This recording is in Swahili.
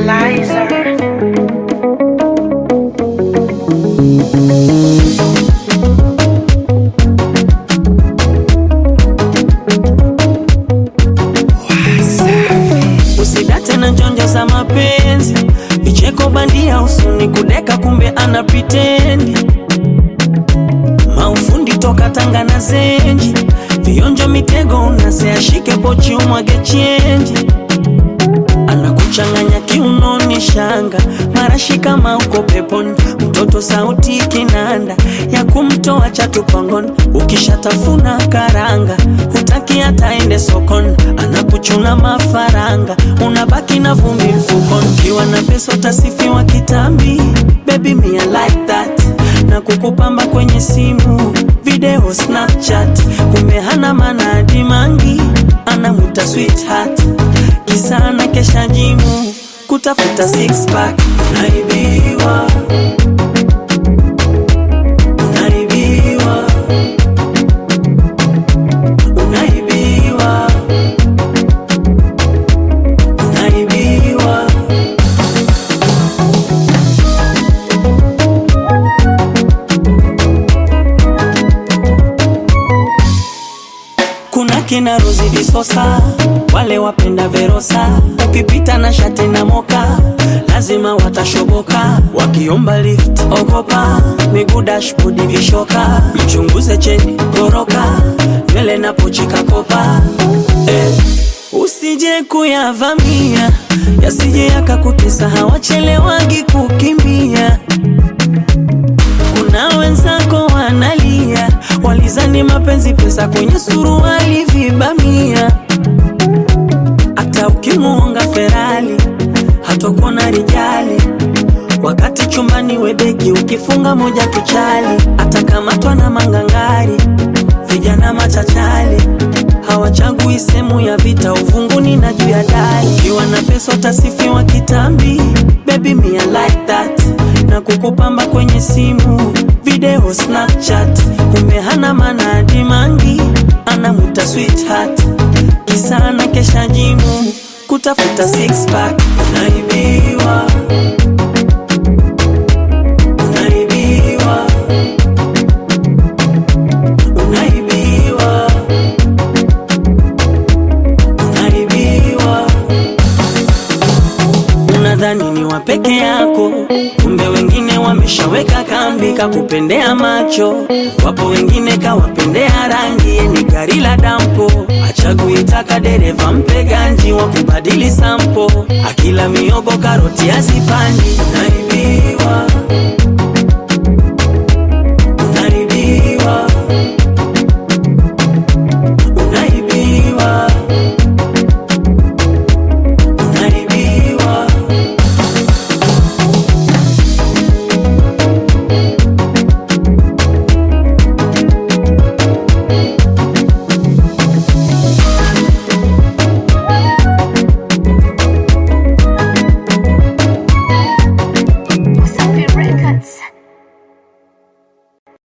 Liza. Usidate na njonjo za mapenzi, vicheko bandia usuni kudeka, kumbe ana pritendi. Maufundi toka Tanga na Zenji, vionjo mitego unase ashike pochi umwage chenji, anakuchanganya kiunoni shanga marashi kama uko peponi, mtoto sauti kinanda ya kumtoa chatu pangoni, ukishatafuna karanga hutaki hata ende sokoni, anakuchuna mafaranga unabaki na vumbi mfukoni, ukiwa na pesa utasifiwa kitambi, baby me I like that na kukupamba kwenye simu video Snapchat, kumbe hana maana hadi mangi anamuta sweetheart, kisa ana kesha jimu kutafuta six pack. Unaibiwa, unaibiwa, unaibiwa, unaibiwa. Kuna kina Rozi Visosa, wale wapenda Verosa, ukipita na shati na moka lazima watashoboka, wakiomba lift ogopa, miguu dashboard vishoka, mchunguze cheni goroka, nywele na pochi kakopa eh. Usije kuyavamia yasije yakakutesa, hawachelewagi kukimbia kuna wenzako wanalia, walizani mapenzi pesa kwenye suruali vibamia. Hata ukimuonga Ferali hatakuona rijali, wakati chumbani webeki ukifunga moja tuchali, atakamatwa na mangangari, vijana machachali hawachagui sehemu ya vita, uvunguni na juu ya dari. Ukiwa na pesa utasifiwa kitambi, baby me I like that, na kukupamba kwenye simu video Snapchat, kumbe hana maana hadi mangi anamuta sweetheart, kisa ana kesha jimu kutafuta six pack. Unaibiwa, unaibiwa, unaibiwa unaibiwa. Unadhani ni wa peke yako, kumbe wengine wameshaweka kambi kakupendea macho. Wapo wengine kawapendea rangi, ye ni gari la dampo, achaguitaka dereva mpe ganji wa kubadili sampo, akila miogo karoti azipandi. Unaibiwa,